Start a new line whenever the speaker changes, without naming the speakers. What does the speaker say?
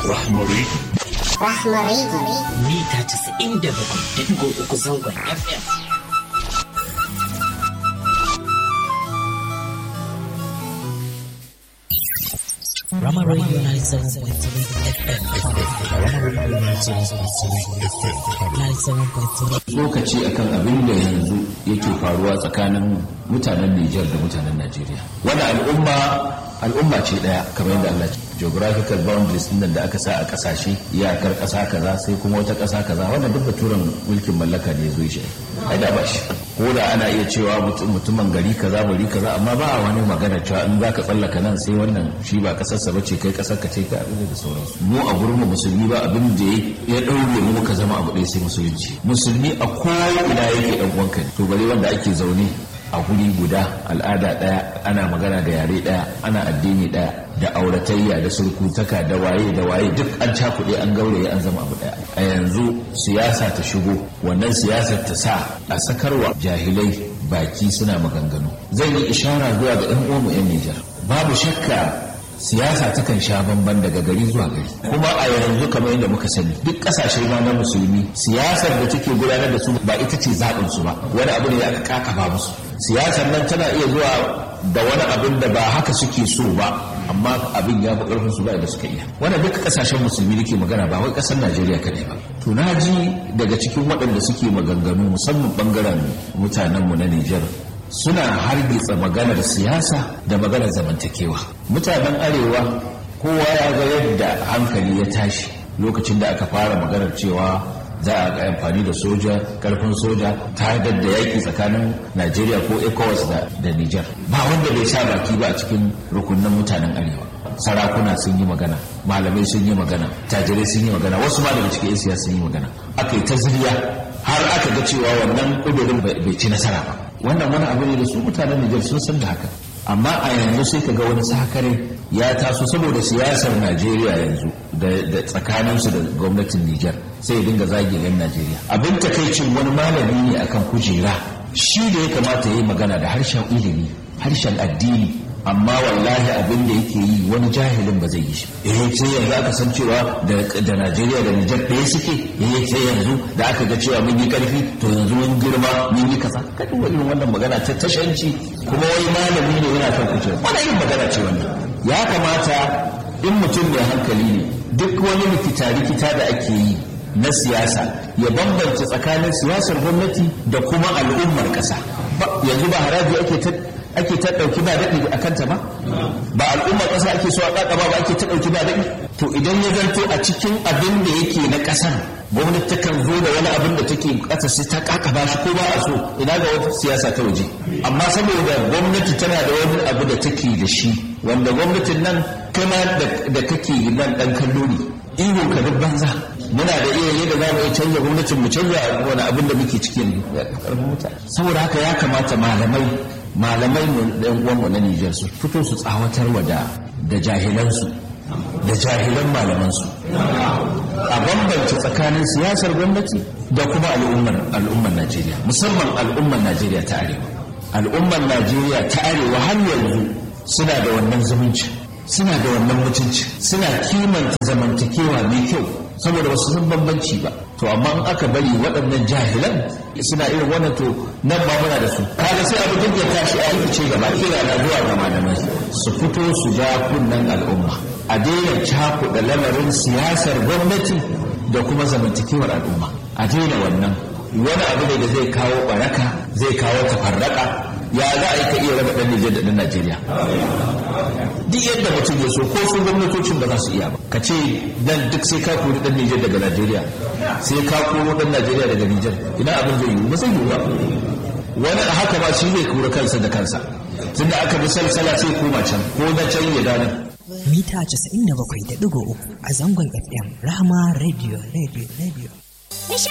Rahmari.
Rahmari.
Mita 97.3 zangon FM. Rama Radio 97.3 FM.
Rama Radio 97.3 FM.
97.3
lokaci akan abin da yanzu yake faruwa tsakanin mutanen Nijar da mutanen Najeriya. Wani al'umma al'umma ce daya kamar yadda Allah ce. Geographical boundaries din da aka sa a kasashe iyakar kasa kaza sai kuma wata kasa kaza wannan duk baturen mulkin mallaka ne zo shi. Ai da ba shi. Ko da ana iya cewa mutum- mutumin gari kaza bari kaza amma ba a wani magana cewa in zaka tsallaka nan sai wannan shi ba kasarsa bace kai kasar ka ce ka abin da sauransu. Mu a gurin mu musulmi ba abin da ya daure mu muka zama abu ɗaya sai musulunci. Musulmi a ko'ina yake ɗan uwanka ne. To bare wanda ake zaune a guri guda al'ada ɗaya ana magana da yare ɗaya ana addini ɗaya da auratayya da surkutaka da waye da waye duk an cakuɗe an gauraye an zama abu ɗaya a yanzu siyasa ta shigo wannan siyasar ta sa a sakarwa jahilai baki suna maganganu zan yi ishara zuwa ga ɗan uwanmu 'yan Nijar babu shakka siyasa takan sha bamban daga gari zuwa gari kuma a yanzu kamar yadda muka sani duk kasashe ma na musulmi siyasar da take gudanar da su ba ita ce zaɓin su ba wani abu ne da aka kakaba musu siyasar nan tana iya zuwa da wani abin da ba haka suke so ba amma abin ya fi ƙarfin su ba da suka iya wannan duka kasashen musulmi da ke magana ba wai ƙasar najeriya kadai ba to na ji daga cikin waɗanda suke maganganu musamman ɓangaren mutanenmu na nijar suna hargitsa maganar siyasa da maganar zamantakewa mutanen arewa kowa ya ga yadda hankali ya tashi lokacin da aka fara maganar cewa za a ga amfani da soja karfin soja ta da yaƙi tsakanin najeriya ko ecowas da, da niger ba wanda bai sa baki ba a cikin rukunin mutanen arewa sarakuna sun yi magana malamai sun yi magana tajirai sun yi magana wasu ma daga cikin 'yan siyasa sun yi magana aka yi ta zuriya har aka ga cewa wannan ƙudurin bai ci nasara ba wannan wani abu ne da su mutanen Nijar sun san da haka amma a yanzu sai ka ga wani sakare ya taso saboda siyasar Najeriya yanzu da tsakaninsu da gwamnatin Nijar sai ya dinga zagin yan Najeriya abin takaicin wani malami ne akan kujera shi da ya kamata ya yi magana da harshen ilimi harshen addini amma wallahi abin da yake yi wani jahilin ba zai yi shi eh sai yanzu aka san cewa da Najeriya da Nijar ɗaya suke eh sai yanzu da aka ga cewa mun yi karfi to yanzu mun girma mun yi kaza kada wani wannan magana ta tashanci kuma wani malami ne yana kan kuce wani irin magana ce wannan ya kamata in mutum mai hankali ne duk wani rikita rikita da ake yi na siyasa ya bambance tsakanin siyasar gwamnati da kuma al'ummar ƙasa yanzu ba haraji ake ta ake ta ɗauki ba daɗi a kanta ba ba al'ummar ƙasa ake so a ƙaƙa ba ba ake ta ɗauki ba daɗi to idan ya zanto a cikin abin da yake na ƙasar gwamnati takan zo da wani abin da take ƙasa sai ta ƙaƙa ba shi ko ba a so ina ga wata siyasa ta waje amma saboda gwamnati tana da wani abu da take da shi wanda gwamnatin nan kama da kake nan ɗan kallo ne ihu ka duk banza muna da iya yadda za mu iya canza gwamnatin mu canza wani abin da muke cikin saboda haka ya kamata malamai malamai mu ɗan uwanmu na Nijar su fito su tsawatarwa da da jahilansu da jahilan malamansu a bambance tsakanin siyasar gwamnati da kuma al'ummar al'ummar Najeriya musamman al'ummar Najeriya ta arewa al'ummar Najeriya ta arewa har yanzu suna da wannan zumunci suna da wannan mutunci suna kimanta zamantakewa mai kyau saboda wasu sun bambanci ba to amma in aka bari waɗannan jahilan suna irin wannan to nan ma muna da su kaga sai abu duk ya tashi a rikice gaba kira na zuwa ga malamai su fito su ja kunnen al'umma a daina cakuɗa lamarin siyasar gwamnati da kuma zamantakewar al'umma a daina wannan wani abu ne da zai kawo baraka zai kawo tafarraka ya za a yi ka iya raba ɗan Nijar da ɗan Najeriya duk yadda mutum ya so ko sun gwamnatocin ba za su iya ba ka ce dan duk sai ka kori ɗan Nijar daga Najeriya sai ka koro ɗan Najeriya daga Nijar ina abin zai yiwu ba zai yiwu ba wani a haka ba shi zai kori kansa da kansa tunda aka bi salsala sai koma can ko na can ya danar
mita 97.3 a zangon FM Rahama Radio Radio Radio